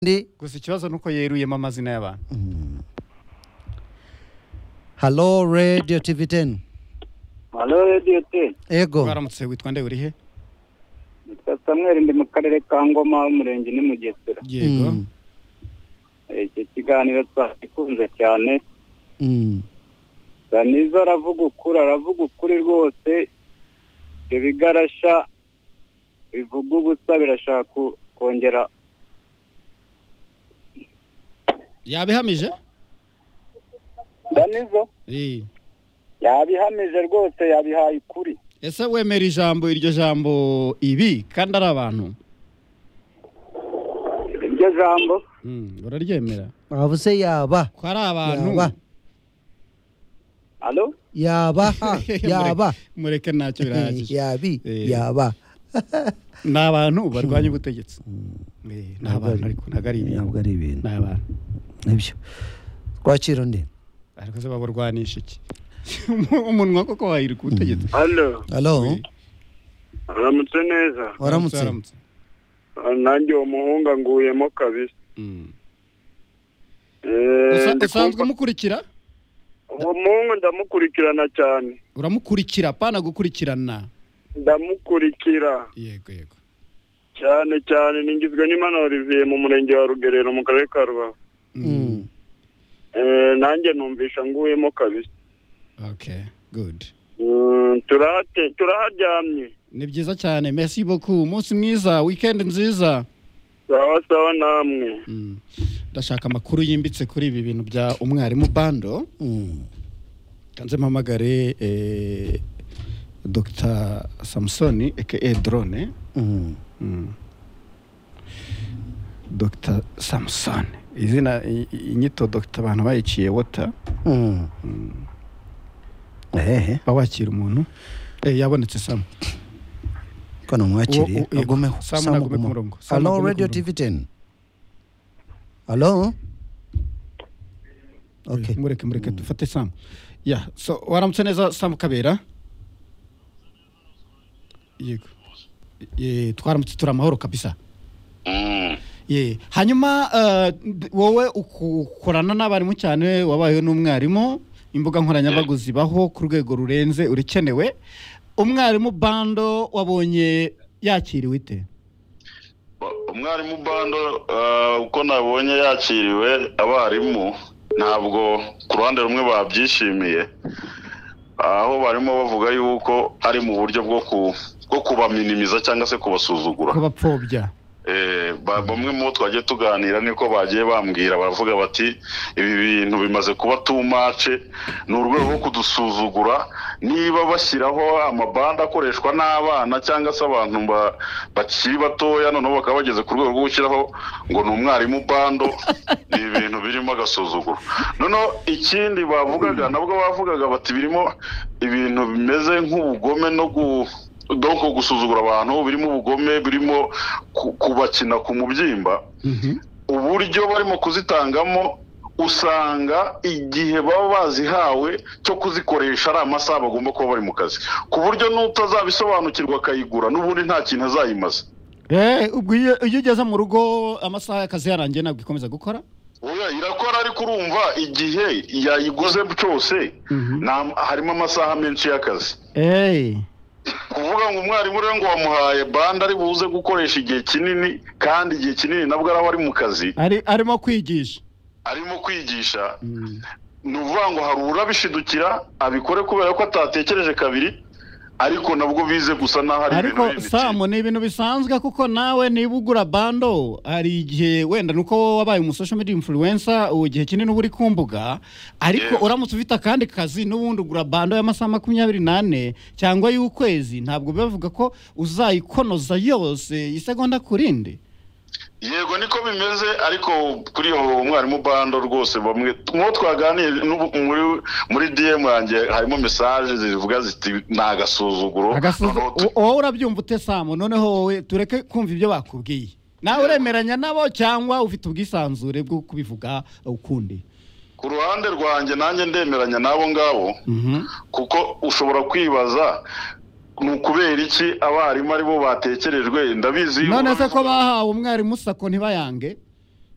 ndi gusa ikibazo ni uko yeruyemo amazina y'abantu halo radiyo tivi teni halo radiyo te ego baramutse witwa nde urihe nitwa samweri ndi mu karere ka ngoma umurenge ni mugesera yego Mm, Eh, iki kiganiro twagikunze cyane mm, sanizo aravuga ukuri aravuga ukuri rwose ibyo bigarasha bivuga ubusa birashaka ku- kongera yabihamije danizo Eh. yabihamije rwose yabihaye ukuri ese wemera ijambo iryo jambo ibi kandi ari abantu iryo jambo Mm, uraryemera bavuze yaba ko ari abantu Yaba. halo yaba ha, yaba mureke ntacyo birahagije yabi Eh. yaba ni abantu barwanya ubutegetsi Eh, ni abantu ariko ntabwo ari ibintu ntabwo ari ibintu ni abantu nibyo twakira undi ariko se baburwanisha iki Umu- umunwa koko wayiri ku butegetsi halo halo Eh, uramutse neza waramutse waramutse nanjye uwo muhunga nguyemo kabisa Mm. Usa- usanzwe umukurikira uwo muhungu ndamukurikirana cyane uramukurikira pana gukurikirana ndamukurikira yego yego cyane cyane ningizwe n'imana olivier mu murenge wa rugerero mu karere ka rubavu Mm, Eh, nanjye numvisha nguyemo kabisa okay good Mm, turahate turaharyamye ni byiza cyane merci beaucoup umunsi mwiza weekend nziza sawa sawa namwe Mm. ndashaka amakuru yimbitse kuri ibi bintu bya umwarimu bando mm, kanze mpamagare eh, dr samusoni aka drone mm. Mm. dr samusoni izina i- i- inyito dr abantu bayiciye wota Mm. ehehe uba wakira umuntu Eh, yabonetse samu ko namwakiriye Uwo- uwo- agumeho Samu Samu nagume ku agumeho. murongo. Samu halo nagume ku radiyo murongo. tivi teni halo okay mureke mureke dufate samu ya so waramutse neza samu kabera yego Eh, twaramutse turi amahoro kabisa ye hanyuma eh, d- wowe uku- ukorana n'abarimu cyane wabayeho n'umwarimu imbuga nkoranyambaga zibaho ku rwego rurenze urikenewe umwarimu bando wabonye yakiriwe ite umwarimu bando eh, uko nabonye yakiriwe abarimu ntabwo ku ruhande rumwe babyishimiye aho barimo bavuga yuko ari mu buryo bwo ku bwo kubaminimiza cyangwa se kubasuzugura ko bapfobya Eh, ba- bamwe mu bo twagiye tuganira niko bagiye bambwira baravuga bati ibi bintu bimaze kuba tumace ni urwego rwo kudusuzugura niba bashyiraho amabande akoreshwa n'abana cyangwa se abantu ba- bakiri batoya noneho bakaba bageze ku rwego rwo gushyiraho ngo ni umwarimu bando ni ibintu birimo agasuzuguro noneho ikindi bavugaga nabwo bavugaga bati birimo ibintu bimeze nk'ubugome no gu doko gusuzugura abantu birimo ubugome birimo ku- kubakina ku mubyimba uburyo barimo kuzitangamo usanga igihe baba bazihawe cyo kuzikoresha ari amasaha bagomba kuba bari mu kazi ku buryo n'utazabisobanukirwa akayigura n'ubundi nta kintu azayimaza Eh, ubwo iyo iyo ugeze mu rugo amasaha y'akazi yarangiye ntabwo ikomeza gukora oya irakora ariko urumva igihe yayiguze cyose nta- harimo amasaha menshi y'akazi Eh. kuvuga ngo umwarimu rero ngo wamuhaye bande ari buze gukoresha igihe kinini kandi igihe kinini nabwo araba ari mu kazi Ari, arimo kwigisha arimo kwigisha Mm. ni ukuvuga ngo hari urabishidukira abikore kubera ko atatekereje kabiri ariko nabwo bize gusa n'aho ari ibintu ariko bindi. samu ni ibintu bisanzwe kuko nawe niba ugura bando hari igihe wenda nuko wowe wabaye umu social media influencer ubu igihe kinini uba uri ku mbuga ariko Yeah. uramutse ufite akandi kazi n'ubundi ugura bando y'amasaha makumyabiri n'ane cyangwa y'ukwezi ntabwo bibavuga ko uzayikonoza yose isegonda ku rindi yego niko bimeze ariko kuri iyo umwarimu bando rwose bamwe nk'uwo twaganiye n'ubu- muri muri dm yanjye harimo mesaje zivuga ziti ni agasuzuguro Agasuzu- Noneho tu- wo- wowe urabyumva ute samu noneho wowe tureke kumva ibyo bakubwiye nawe uremeranya nabo cyangwa ufite ubwisanzure bwo kubivuga ukundi ku ruhande rwanjye nanjye ndemeranya n'abo ngabo Mhm. kuko ushobora kwibaza ni ukubera iki abarimu aribo batekerejwe ndabizi none se ko bahawe umwarimu sako ntibayange